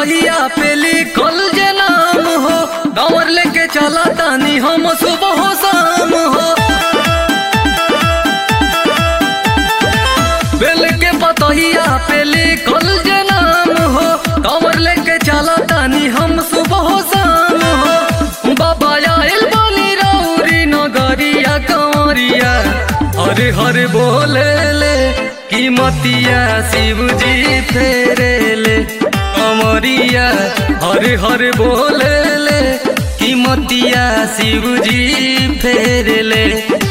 पतहिया पे लिखल जे नाम हो दौर लेके चला तानी हम सुबह हो शाम हो बेल के पतहिया पे लिखल जे नाम हो दौर लेके चला तानी हम सुबह हो शाम हो बाबा आइल बनी रौरी नगरिया कंवरिया हरे हरे बोले ले कीमतिया शिवजी फेरे ले कमरिया हरे हरे बोले ले कीमतिया शिवजी फेरे ले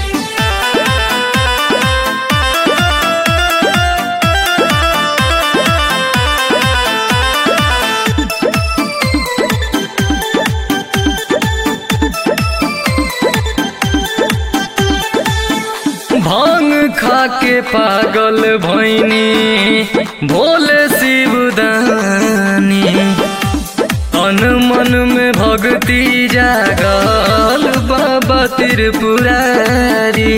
भांग खा के पागल भैनी भोले शिवदानी तन मन में भक्ति जागल बाबा त्रिपुरारी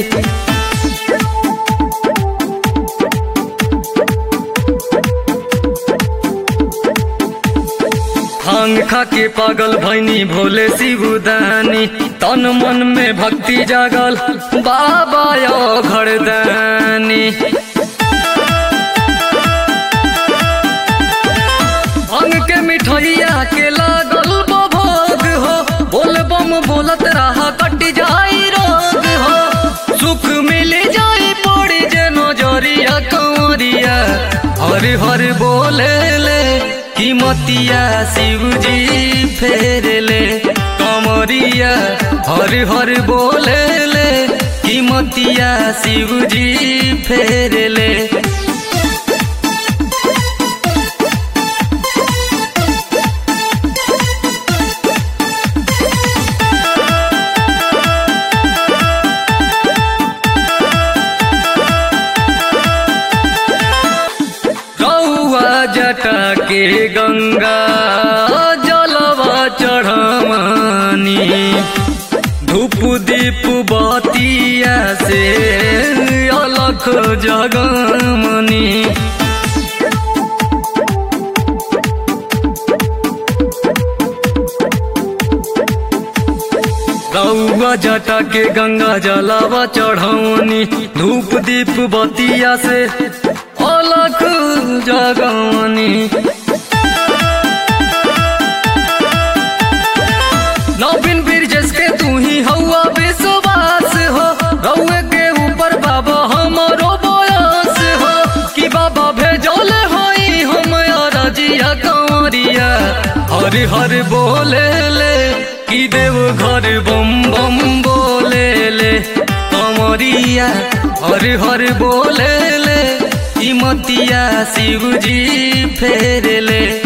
भांग खा के पागल भैनी भोले शिवदानी तन मन में भक्ति जागल बाबा यो घरदानी भांग के मिठैया के लागल बा भोग हो बोल बम बोलत रहा कट जाई रोग हो सुख मिल जाई पड़ी जे नजरिया कंवरिया हर हर बोले ले कीमतिया शिवजी फेर ले कमरिया हर हर बोले ले कीमतिया शिवजी फेर ले रौआ जटा के गंगा जलवा चढ़मनी धूप दीप बतिया से अलख जगमनी रौआ जटा के गंगा जलावा चढ़ौनी धूप दीप बतिया से अलख जगमनी नवीन ब्रिजेश के तू ही हौआ विश्वास हो रौए के ऊपर बाबा हमारो बयास हो कि बाबा भेजल होई हम रजिया कंवरिया हर हर बोले ले कि देव घर बम बम बोले ले कंवरिया हर हर बोले ले कीमतिया शिवजी फेर ले